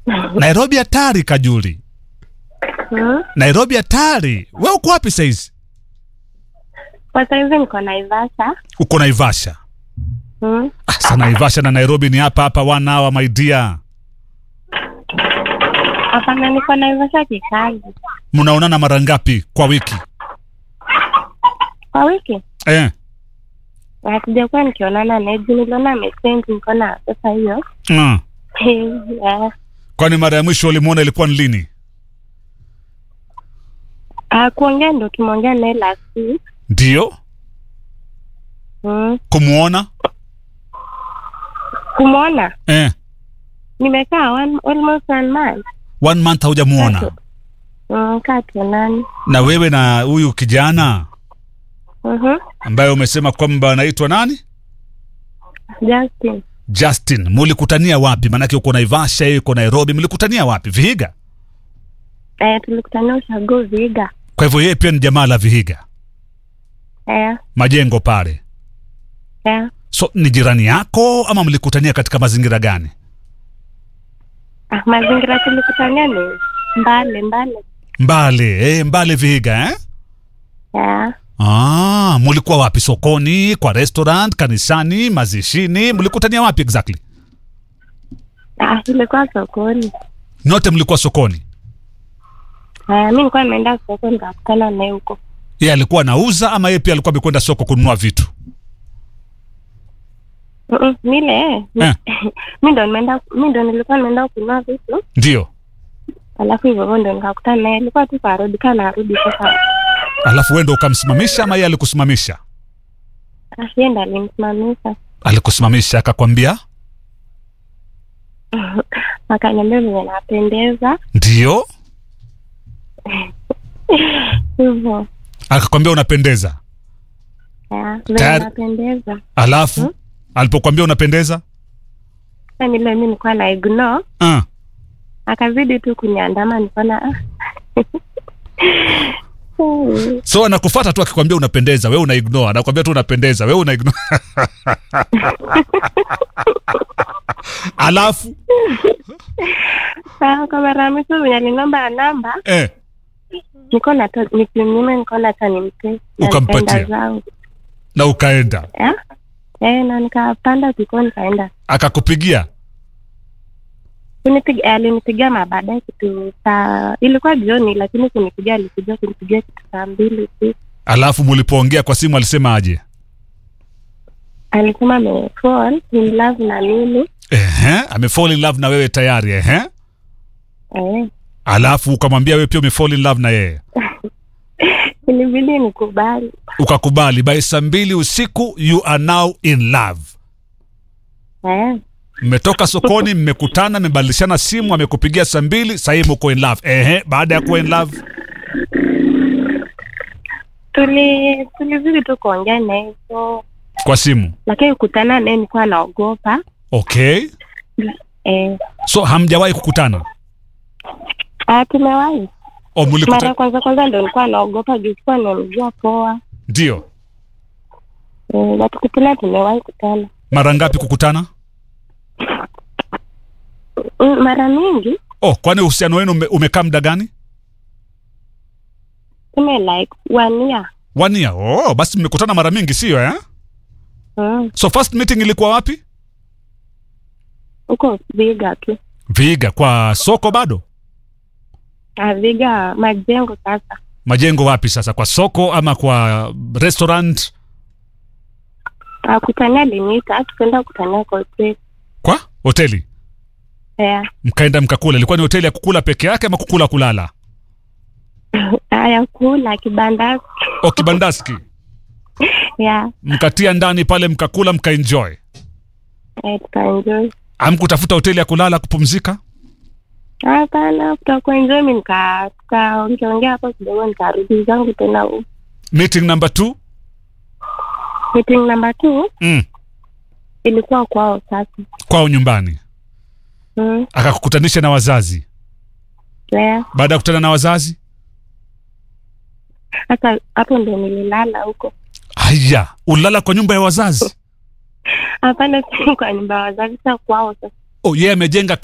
Nairobi hatari Kajuli. Hmm? Nairobi hatari. We uko wapi saizi? Kwa saizi niko Naivasha. Uko Naivasha. Hmm? Ah, sa Naivasha na Nairobi ni hapa hapa one hour my dear. Hapana, niko Naivasha kikazi. Mnaonana mara ngapi kwa wiki? Kwa wiki Eh. hatujakuwa nikionana naye juu niliona meseji nikaona sasa hiyo Mm. yeah. Kwani mara ya mwisho ulimuona ilikuwa ni lini? Ah, kuongea ndo tumeongea naye last week. Ndio. Hmm. Kumuona? Kumwona Eh. nimekaa one, almost one month. One month haujamuona. Mm, kaa tuonani. Na wewe na huyu kijana Mhm. ambaye umesema kwamba anaitwa nani? Justin. Justin, mulikutania wapi? Maanake uko Naivasha, yeye uko Nairobi. Mlikutania wapi? Vihiga? Eh, tulikutania ushago Viga. Kwa hivyo yeye pia ni jamaa la Vihiga, Eh, majengo pale. eh. So ni jirani yako ama mlikutania katika mazingira gani? Ah, mazingira tulikutania ni mbali mbali. Mbale, eh, Mbale Vihiga eh? Eh. Ah, mulikuwa wapi? Sokoni, kwa restaurant, kanisani, mazishini? Mlikutania wapi exactly? Ah, ilikuwa sokoni. Nyote mlikuwa sokoni. Eh, mi nilikuwa nimeenda soko nikakutana naye huko. Yeye alikuwa anauza ama yeye pia alikuwa amekwenda soko kununua vitu? Mm-mm, Mile eh. Eh. mi ndo nimeenda mi ndo nilikuwa nimeenda kununua vitu Ndio. alafu hivyo hivyo ndo nikakutana naye alikuwa tu karudi kaa narudi sasa Alafu wewe ndo ukamsimamisha ama yeye alikusimamisha? Ah, yeye ndo alimsimamisha Alikusimamisha akakwambia akaniambia venye napendeza ndio, hivyo akakwambia unapendeza. Ah, venye Tayari- napendeza Alafu alipokuambia unapendeza sa nile mi nilikuwa na ignore uh, akazidi tu kuniandama nikaona ah. Hmm. so anakufuata tu akikwambia unapendeza, wewe una ignore, anakwambia tu unapendeza, wewe una ignore. Alafu Ah, kwa mara ya mwisho venye aliniomba namba eh, niko nato nikimnyima nikaona hata nimpe Ukampatia. Napenda zangu na ukaenda Eh? Eh, na nikapanda kiko nikaenda akakupigia kunipiga eh, alinipigia mabaadaye kitu saa ilikuwa jioni lakini kunipigia alikuja kunipigia kitu saa mbili usiku alafu mulipoongea kwa simu alisema aje? alisema amefall in love na mimi Ehe, amefall in love na wewe tayari ehe. eh, Alafu ukamwambia wewe pia umefall in love na yeye, ilibidi nikubali ukakubali. By saa mbili usiku you are now in love. eh, Mmetoka sokoni, mmekutana, mmebadilishana simu, amekupigia saa mbili, sahii mko in love. Ehe, baada ya kuwa in love tuli tulizidi tu kuongea naye so kwa simu. lakini kukutana naye nilikuwa naogopa Okay, eh, so hamjawahi kukutana? ah, tumewahi O, mara ya mlikutana? kwanza kwanza ndo nilikuwa naogopa juu sikuwa namjua poa Ndio. eh, na tukutana tumewahi kutana Mara ngapi kukutana? Mm, mara mingi Oh, kwani uhusiano wenu ume, umekaa muda gani? tume like one year One year. Oh, basi mmekutana mara mingi, sio eh? Mm, So first meeting ilikuwa wapi? huko Viga tu Viga, kwa soko bado? Ah, Viga majengo sasa Majengo wapi sasa? Kwa soko ama kwa restaurant? Ah, kutania aliniita tukaenda kutania kwa hoteli Kwa hoteli? yeah. Mkaenda mkakula. Ilikuwa ni hoteli ya kukula peke yake ama kukula kulala? ya kula kibandasi O kibandaski. yeah. Mkatia ndani pale mkakula mkaenjoy. eh, tukaenjoy Amkutafuta hoteli ya kulala kupumzika? hapana tutakuenjoy mi nika tukaongeongea hapo kidogo nikarudi zangu tena huko. Meeting number two? meeting number two Mm. ilikuwa kwao sasa Kwao nyumbani. mm. Akakukutanisha na wazazi. yeah. Baada ya kukutana na wazazi? Sasa hapo ndo nililala huko Haya, ulala kwa nyumba ya wazazi? hapana si kwa nyumba ya wazazi sa kwao sasa Oh, yeye amejenga